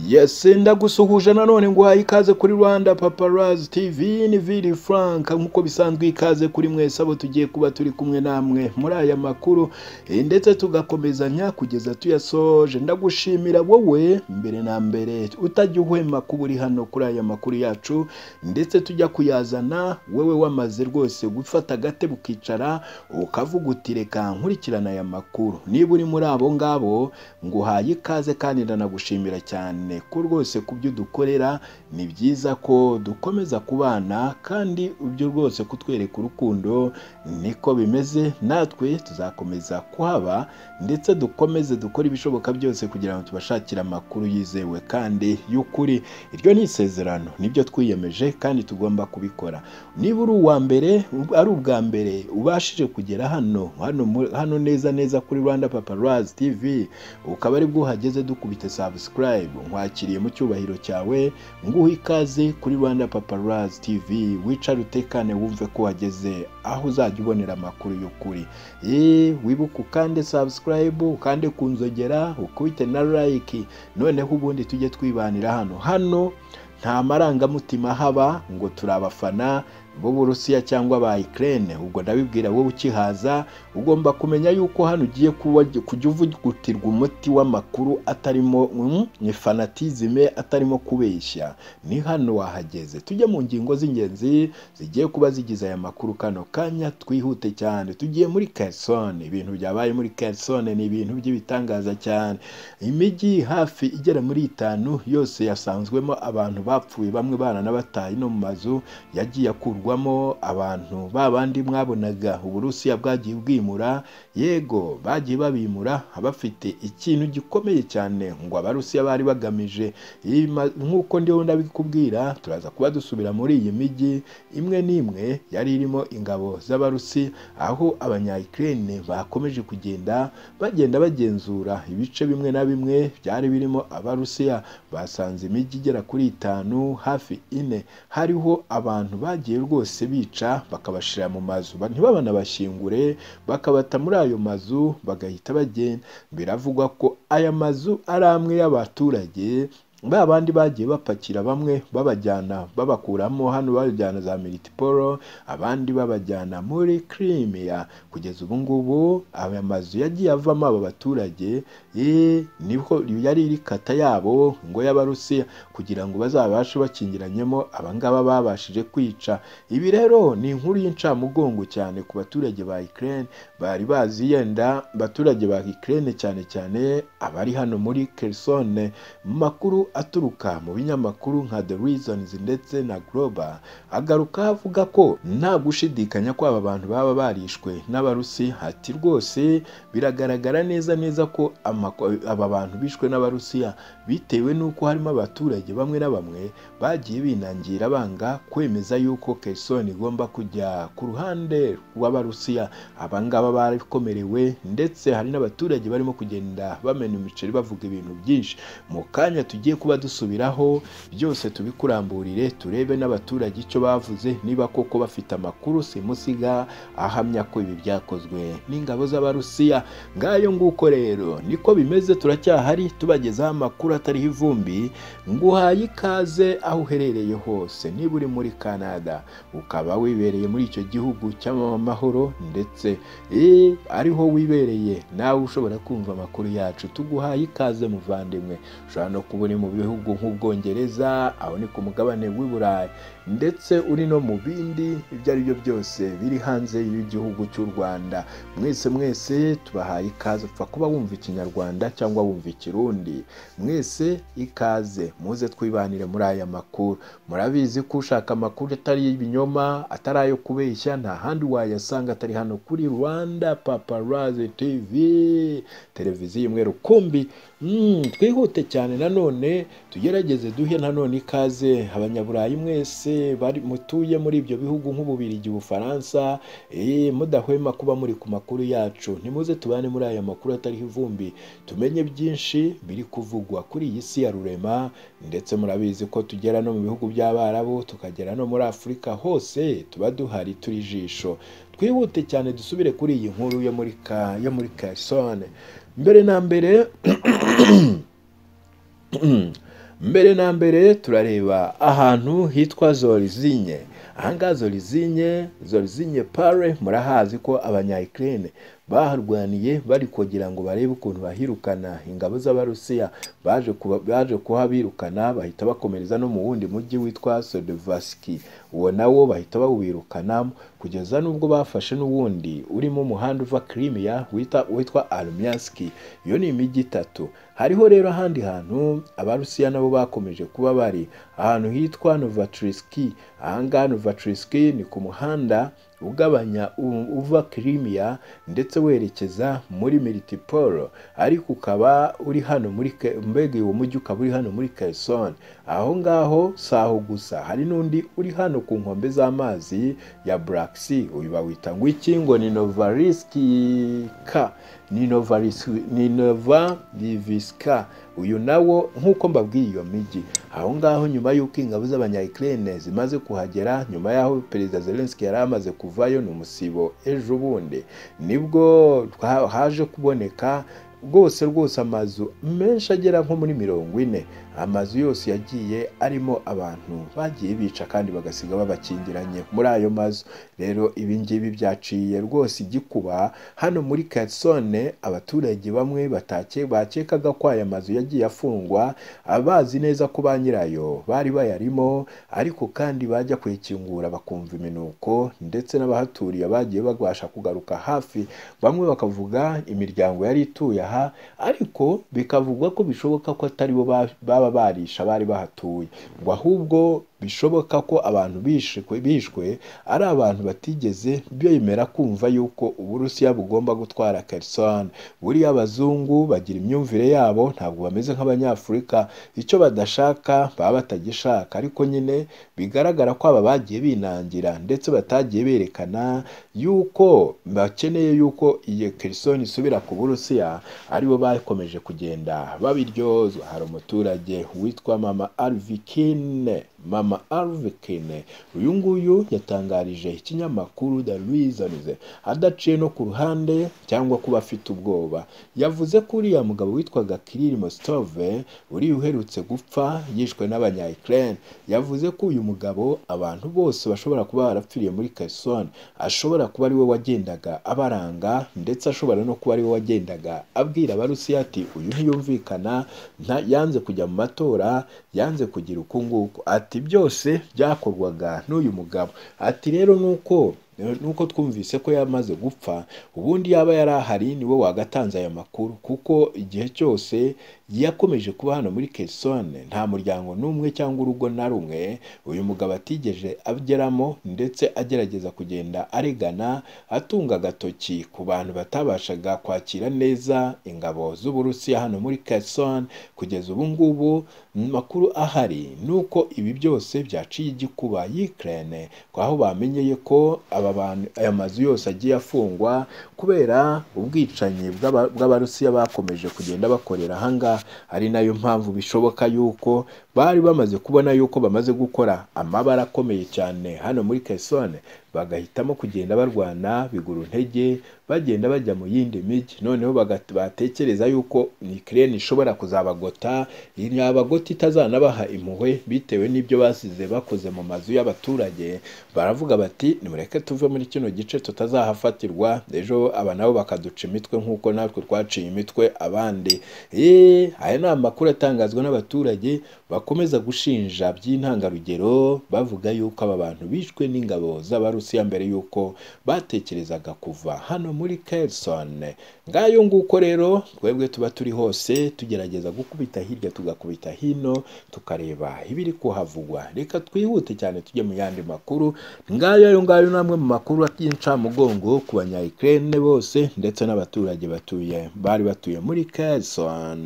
yesi ndagusuhuje nanone nguhaye ikaze kuri rwanda paparazi tv ni vili frank nk'uko bisanzwe ikaze kuri mwese abo tugiye kuba turi kumwe namwe muri aya makuru eh, ndetse tugakomezanya kugeza tuyasoje ndagushimira wowe mbere na mbere utajya uhwema kuba uri hano kuri aya makuru yacu ndetse tujya kuyazana wewe wamaze rwose gufata agatebe ukicara ukavuga uti reka nkurikirana aya makuru niba uri muri abo ngabo nguhaye ikaze kandi ndanagushimira cyane ko rwose ku byo dukorera ni byiza ko dukomeza kubana kandi ibyo rwose kutwereka urukundo niko bimeze natwe tuzakomeza kuhaba ndetse dukomeze dukore ibishoboka byose kugira ngo tubashakire amakuru yizewe kandi y'ukuri iryo ni isezerano nibyo twiyemeje kandi tugomba kubikora niba uri uwa mbere ari ubwa mbere ubashije kugera hano hano mu- hano neza neza kuri rwanda paparazzi tv ukaba ari bwo uhageze dukubita subscribe nkwakiriye mu cyubahiro cyawe nguha ikaze kuri rwanda paparazzi tv wicare utekane wumve ko wageze aho uzajya ubonera amakuru y'ukuri Eee, wibuke ukande subscribe ukande ku nzogera ukubite na like noneho ubundi tujye twibanira hano hano nta marangamutima haba ngo turi abafana b'uburusiya cyangwa ba Ukraine ubwo ndabibwira wowe ukihaza ugomba kumenya yuko hano ugiye kuba- kujya uvugutirwa umuti w'amakuru atarimo mm, ni fanatizime atarimo kubeshya ni hano wahageze tujye mu ngingo z'ingenzi zigiye kuba zigize aya makuru kano kanya twihute cyane tugiye muri Kherson ibintu byabaye muri Kherson ni ibintu by'ibitangaza cyane imijyi hafi igera muri itanu yose yasanzwemo abantu bapfuye bamwe baranabataye no mu mazu yagiye akurwamo abantu ba bandi mwabonaga uburusiya bwagiye bwimura yego bagiye babimura bafite ikintu gikomeye cyane ngo abarusiya bari bagamije Ima- nk'uko ndiho ndabikubwira turaza kuba dusubira muri iyi mijyi imwe n'imwe yari irimo ingabo z'abarusi aho abanyayikirene bakomeje kugenda bagenda bagenzura ibice bimwe na bimwe byari birimo abarusiya basanze imijyi igera kuri itanu hafi ine hariho abantu bagiye rwose bica bakabashira mu mazu ba- ntibabanabashyingure bakabata muri ayo mazu bagahita bagenda biravugwa ko aya mazu ari amwe y'abaturage ba bandi bagiye bapakira bamwe babajyana babakuramo hano babajyana za militiporo abandi babajyana muri kirimiya kugeza ubu ngubu aya mazu yagiye avamo aba baturage eh, niho yari iri kata yabo ngo y'abarusiya kugira ngo bazabashe bakingiranyemo abangaba babashije kwica ibi rero ni inkuru y'incamugongo cyane ku baturage ba Ukraine bari bazi yenda abaturage ba Ukraine cyane cyane abari hano muri Kherson makuru aturuka mu binyamakuru nka The Reasons ndetse na Global agaruka avuga ko nta gushidikanya ko aba bantu baba barishwe n'abarusi ati rwose biragaragara neza neza ko amako- aba bantu bishwe n'abarusiya bitewe n'uko harimo abaturage bamwe na bamwe bagiye binangira banga kwemeza yuko Kherson igomba kujya ku ruhande rw'abarusiya abangaba bakomerewe ndetse hari n'abaturage barimo kugenda bamena imiceri bavuga ibintu byinshi mu kanya tugiye kuba dusubiraho byose tubikuramburire turebe n'abaturage icyo bavuze niba koko bafite amakuru simusiga ahamya ko ibi byakozwe n'ingabo z'abarusiya ngayo nguko rero niko bimeze turacyahari tubagezaho amakuru atariho ivumbi nguhaye ikaze aho uherereye hose niba uri muri canada ukaba wibereye muri icyo gihugu cy'amahoro ndetse eh, ariho wibereye nawe ushobora kumva amakuru yacu tuguhaye ikaze muvandimwe ushobora no kuba uri mu bihugu nk'ubwongereza aho ni ku mugabane w'i burayi ndetse uri no mu bindi ibyo ari byo byose biri hanze y'igihugu cy'u rwanda mwese mwese tubahaye ikaze upfa kuba wumva ikinyarwanda cyangwa wumva ikirundi mwese ikaze muze twibanire muri aya makuru murabizi ko ushaka amakuru atari ibinyoma atari ayo kubeshya nta handi wayasanga atari hano kuri rwanda paparazi tv televiziyo imwe rukumbi Mm, twihute cyane nanone tugerageze duhe nanone ikaze abanyaburayi mwese bari mutuye muri ibyo bihugu nk'ububirigi ubufaransa eh, mudahwema kuba muri ku makuru yacu nimuze tubane muri aya makuru atariho ivumbi tumenye byinshi biri kuvugwa kuri iyi si ya rurema ndetse murabizi ko tugera no mu bihugu by'abarabu tukagera no muri afurika hose tuba duhari turi ijisho twihute cyane dusubire kuri iyi nkuru yo muri ka yo muri kasone mbere na mbere mbere na mbere turareba ahantu hitwa zorizinye ahangaha zorizinye zorizinye pare murahazi ko abanyayikirene baharwaniye bari kugira ngo barebe ukuntu bahirukana ingabo z'abarusiya baje kuba- baje kuhabirukana bahita bakomereza no mu wundi mujyi witwa sodovasiki uwo nawo bahita bawirukana kugeza n'ubwo bafashe n'uwundi urimo umuhanda uva kirimiya wita- witwa arumyasiki iyo ni imijyi itatu hariho rero ahandi hantu abarusiya nabo bakomeje kuba bari ahantu hitwa novatrisiki ahangaha novatrisiki ni ku muhanda ugabanya u- uva kirimiya ndetse werekeza muri militipolo ariko ukaba uri hano muri Ke- mbega uwo mujyi ukaba uri hano muri kerisoni aho ngaho si aho gusa hari n'undi uri hano ku nkombe z'amazi ya burakisi uyu bawita ngo iki ngo ni novarisikika ni Novarisi- ni novarivisika uyu nawo nk'uko mbabwiye iyo mijyi aho ngaho nyuma y'uko ingabo z'abanyayikirene zimaze kuhagera nyuma y'aho perezida zelenski yari amaze kuvayo ni umusibo ejo bundi nibwo twa- haje kuboneka rwose rwose amazu menshi agera nko muri mirongo ine amazu yose yagiye arimo abantu bagiye bica kandi bagasiga babakingiranye muri ayo mazu rero ibi ngibi byaciye rwose igikuba hano muri Katsone abaturage bamwe batake bakekaga ko aya mazu yagiye afungwa abazi neza ko ba nyirayo bari bayarimo ariko kandi bajya kuyikingura bakumva iminuko ndetse n'abahaturiye bagiye babasha kugaruka hafi bamwe bakavuga imiryango yari ituye aha ariko bikavugwa ko bishoboka ko atari bo ba- baba barisha bari bahatuye ngo ahubwo bishoboka ko abantu bishwe bishwe ari abantu batigeze bemera kumva yuko uburusiya bugomba gutwara Kherson buriya abazungu bagira imyumvire yabo ntabwo bameze nk'abanyafurika icyo badashaka baba batagishaka ariko nyine bigaragara ko aba bagiye binangira ndetse batagiye berekana yuko bakeneye yuko iyo Kherson isubira ku burusiya aribo bakomeje kugenda babiryozwa hari umuturage witwa mama alvikine mama alvikine uyu nguyu yatangarije ikinyamakuru the reasons adaciye no ku ruhande cyangwa kuba afite ubwoba yavuze ko uriya mugabo witwaga kiriri mositove uriya uherutse gupfa yishwe n'abanyayikirene yavuze ko uyu mugabo abantu bose bashobora kuba barapfiriye muri kesoni ashobora kuba ari we wagendaga abaranga ndetse ashobora no kuba ari we wagendaga abwira abarusiya ati uyu ntiyumvikana nta- yanze kujya mu matora yanze kugira uku nguku ati byose byakorwaga n'uyu mugabo ati rero nuko nuko twumvise ko yamaze gupfa ubundi yaba yari ahari niwe wagatanze aya makuru kuko igihe cyose yakomeje kuba hano muri kesone nta muryango n'umwe cyangwa urugo na rumwe uyu mugabo atigeje ageramo ndetse agerageza kugenda aregana atunga agatoki ku bantu batabashaga kwakira neza ingabo z'uburusiya hano muri kesone kugeza ubu ngubu amakuru ahari ni uko ibi byose byaciye igikuba yikirene aho bamenyeye ko aba bantu aya mazu yose agiye afungwa kubera ubwicanyi bw'aba- bw'abarusiya bakomeje kugenda bakorera ahangaha ari nayo mpamvu bishoboka yuko bari bamaze kubona yuko bamaze gukora amabara akomeye cyane hano muri kesone bagahitamo kugenda barwana bigura intege bagenda bajya mu yindi mijyi noneho bagat- batekereza yuko ikirere ishobora kuzabagota yabagota itazanabaha impuhwe bitewe n'ibyo basize bakoze mu mazu y'abaturage baravuga bati nimureke tuve muri kino gice tutazahafatirwa ejo aba nabo bakaduca imitwe nk'uko natwe twaciye imitwe abandi eee aya ni amakuru atangazwa n'abaturage bakomeza gushinja by'intangarugero bavuga yuko aba bantu bishwe n'ingabo z'abarusiya mbere yuko batekerezaga kuva hano muri Kherson ngayo nguko rero twebwe tuba turi hose tugerageza gukubita hirya tugakubita hino tukareba ibiri kuhavugwa reka twihute cyane tujye mu yandi makuru ngayo ayo ngayo ni amwe mu makuru y'incamugongo ku banyayikirene bose ndetse n'abaturage batuye bari batuye muri Kherson